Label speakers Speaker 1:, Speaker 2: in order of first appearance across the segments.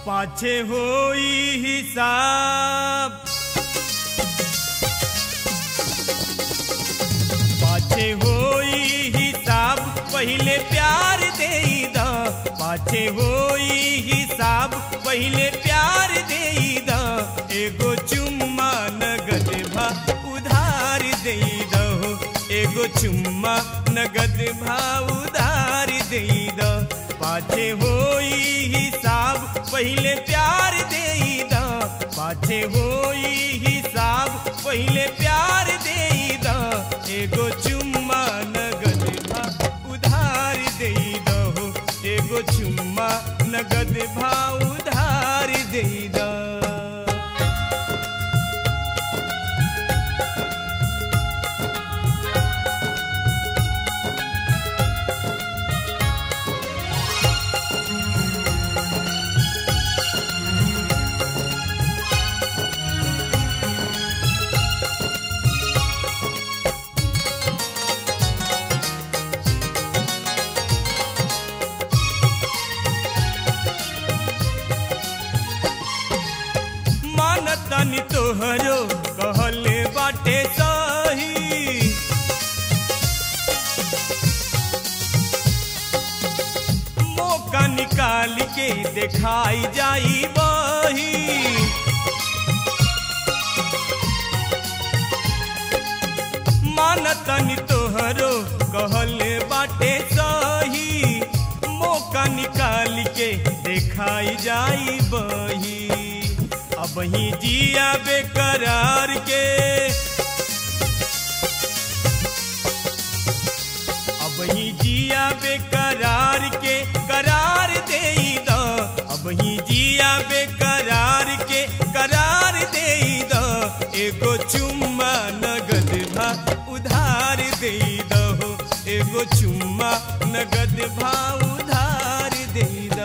Speaker 1: पाछे होई हिसाब पाछे होई हिसाब पहिले प्यार दे द पाछे होई हिसाब पहिले प्यार दे द एगो चुम्मा नगद भा उधार दे दहो एगो चुम्मा नगद भा उधार दे द पाछे होई हिसाब पहिले प्यार दे द पाछे होई हिसाब पहिले प्यार दे द एगो चुम्मा नगद भा उधार दे दहो एगो चुम्मा नगद भा उधार दे द मानतानी तोहरो कहले बाटे सही मौका निकाल के दिखाई जाई बही मानतानी तोहरो कहले बाटे सही मौका निकाल के दिखाई जाई बही अब ही जिया बेकरार के अब ही जिया बेकरार के करार दे द अब ही जिया बेकरार के करार दे द एगो चुम्मा नगद भा उधार दे दहो एगो चुम्मा नगद भा उधार दे द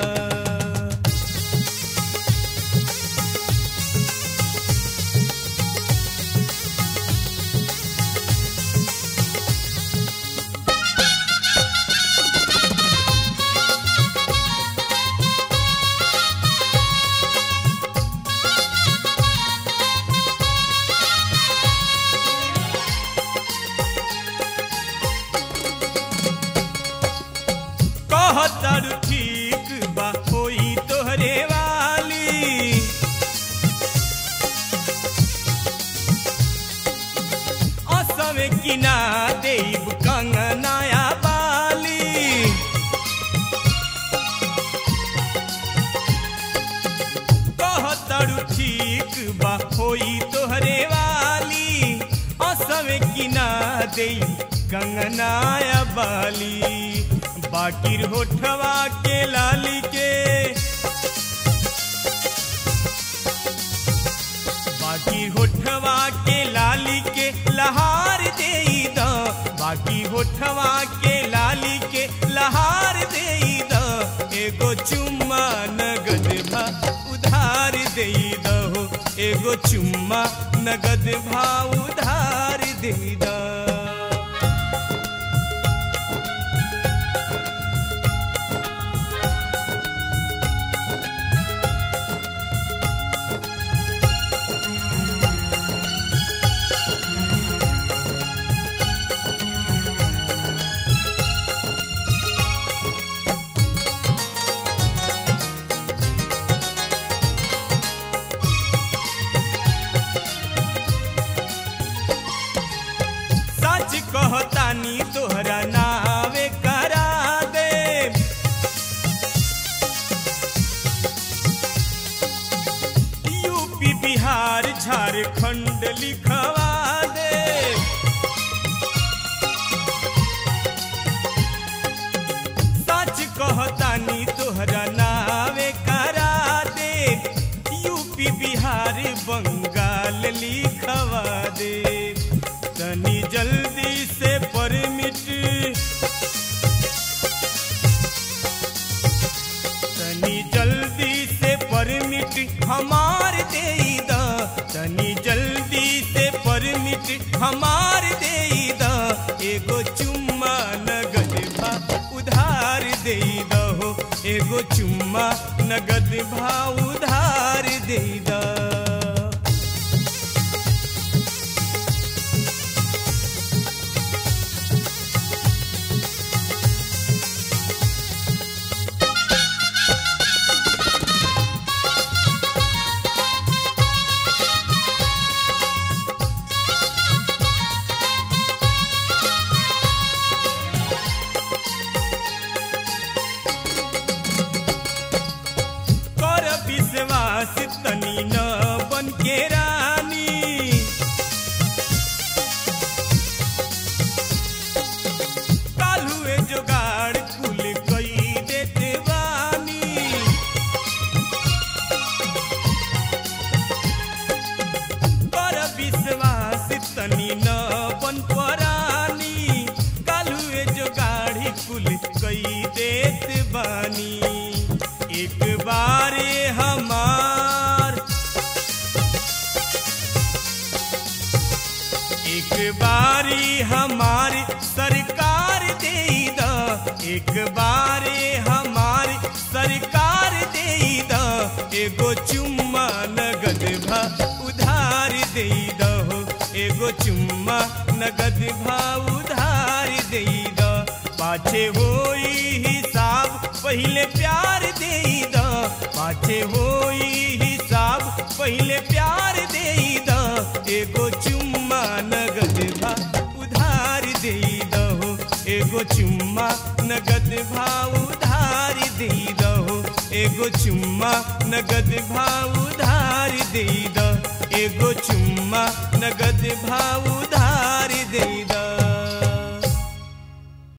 Speaker 1: कहतर ठीक बा होई तोहरे वाली असमे किना देव कंगनाया बाली कहतर ठीक बा होई तोहरे वाली असमे किना देव कंगनाया बाली बाकिर होठवा के लाली के बाकी होठवा के लाली के लहार दे द बाकी होठवा के लाली के लहार दे द एगो चुम्मा नगद भा उधार दे दहो एगो चुम्मा नगद भा उधार दे द सच कहतानी तोहरा नावे करा दे यूपी बिहार झारखंड लिखवा दे सच कहतानी तोहरा नावे करा दे यूपी बिहार बंगाल लिखवा दे तनी जल्दी से परमिट तनी जल्दी से परमिट हमार दे द तनी जल्दी से परमिट हमार दे द एगो चुम्मा नगद भा उधार दे दहो एगो चुम्मा नगद भाव उधार दे दा कर विश्वास तनी न बन के रानी कालुए जोगाड़ कुल कई देते बानी कर विश्वास तनी न बन परानी कालुए जोगाड़ी कुल कई देत बानी एक बारे हमार एक बारी हमारी सरकार दे द एक बारे हमारी सरकार दे द एगो चुम्मा नगद भा उधार दे दहो एगो चुम्मा नगद भा उधार दे द पाछे होई हिसाब पहिले प्यार दे द पाछे होई हिसाब पहिले प्यार दे द एगो चुम्मा नगद भा उधार दे दहो एगो चुम्मा नगद भा उधार दे दहो एगो चुम्मा नगद भा उधार दे द एगो चुम्मा नगद भा